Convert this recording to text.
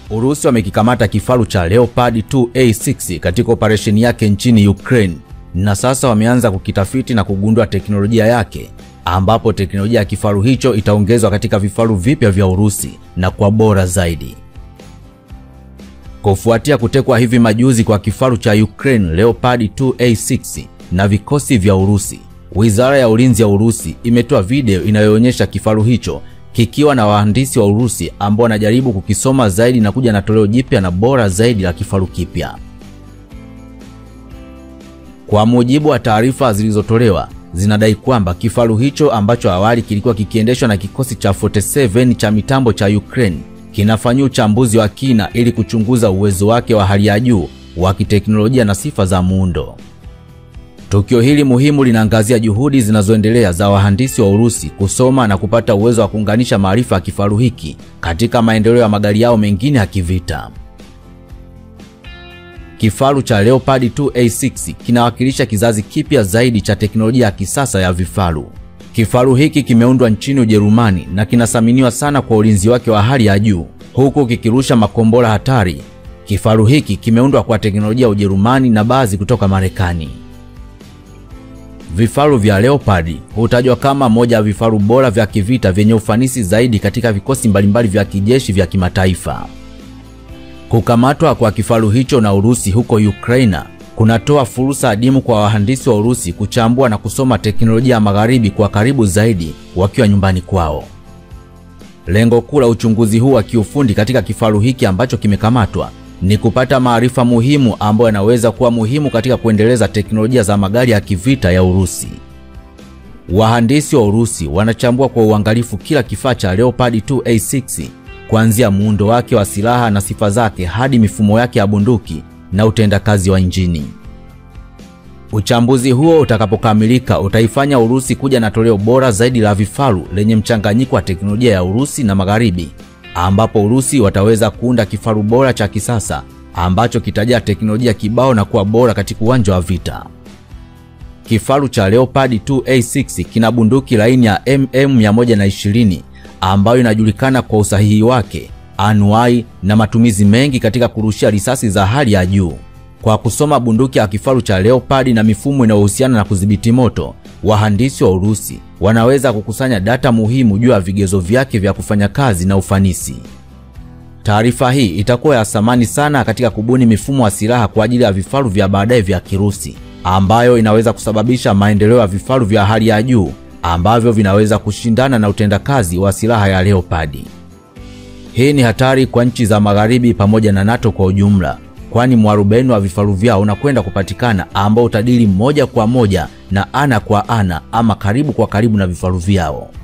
Urusi wamekikamata kifaru cha Leopard 2A6 katika operesheni yake nchini Ukraine na sasa wameanza kukitafiti na kugundua teknolojia yake, ambapo teknolojia ya kifaru hicho itaongezwa katika vifaru vipya vya Urusi na kwa bora zaidi. Kufuatia kutekwa hivi majuzi kwa kifaru cha Ukraine Leopard 2A6 na vikosi vya Urusi, Wizara ya Ulinzi ya Urusi imetoa video inayoonyesha kifaru hicho kikiwa na wahandisi wa Urusi ambao wanajaribu kukisoma zaidi na kuja na toleo jipya na bora zaidi la kifaru kipya. Kwa mujibu wa taarifa zilizotolewa, zinadai kwamba kifaru hicho ambacho awali kilikuwa kikiendeshwa na kikosi cha 47 cha mitambo cha Ukraine kinafanyia uchambuzi wa kina ili kuchunguza uwezo wake wa hali ya juu wa kiteknolojia na sifa za muundo. Tukio hili muhimu linaangazia juhudi zinazoendelea za wahandisi wa Urusi kusoma na kupata uwezo wa kuunganisha maarifa ya kifaru hiki katika maendeleo ya magari yao mengine ya kivita. Kifaru cha Leopard 2A6 kinawakilisha kizazi kipya zaidi cha teknolojia ya kisasa ya vifaru. Kifaru hiki kimeundwa nchini Ujerumani na kinathaminiwa sana kwa ulinzi wake wa hali ya juu huku kikirusha makombora hatari. Kifaru hiki kimeundwa kwa teknolojia ya Ujerumani na baadhi kutoka Marekani. Vifaru vya Leopard hutajwa kama moja ya vifaru bora vya kivita vyenye ufanisi zaidi katika vikosi mbalimbali vya kijeshi vya kimataifa. Kukamatwa kwa kifaru hicho na Urusi huko Ukraina kunatoa fursa adimu kwa wahandisi wa Urusi kuchambua na kusoma teknolojia ya magharibi kwa karibu zaidi wakiwa nyumbani kwao. Lengo kuu la uchunguzi huu wa kiufundi katika kifaru hiki ambacho kimekamatwa ni kupata maarifa muhimu ambayo yanaweza kuwa muhimu katika kuendeleza teknolojia za magari ya kivita ya Urusi. Wahandisi wa Urusi wanachambua kwa uangalifu kila kifaa cha Leopard 2A6 kuanzia muundo wake wa silaha na sifa zake hadi mifumo yake ya bunduki na utendakazi wa injini. Uchambuzi huo utakapokamilika utaifanya Urusi kuja na toleo bora zaidi la vifaru lenye mchanganyiko wa teknolojia ya Urusi na Magharibi, ambapo Urusi wataweza kuunda kifaru bora cha kisasa ambacho kitajaa teknolojia kibao na kuwa bora katika uwanja wa vita. Kifaru cha Leopard 2A6 kina bunduki laini ya MM120 ambayo inajulikana kwa usahihi wake, anuai na matumizi mengi katika kurushia risasi za hali ya juu. Kwa kusoma bunduki ya kifaru cha Leopard na mifumo inayohusiana na kudhibiti moto, wahandisi wa Urusi wanaweza kukusanya data muhimu juu ya vigezo vyake vya kufanya kazi na ufanisi. Taarifa hii itakuwa ya thamani sana katika kubuni mifumo ya silaha kwa ajili ya vifaru vya baadaye vya Kirusi, ambayo inaweza kusababisha maendeleo ya vifaru vya hali ya juu ambavyo vinaweza kushindana na utendakazi wa silaha ya Leopard. Hii ni hatari kwa nchi za Magharibi pamoja na NATO kwa ujumla, kwani mwarobaini wa vifaru vyao unakwenda kupatikana ambao utadili moja kwa moja na ana kwa ana ama karibu kwa karibu na vifaru vyao.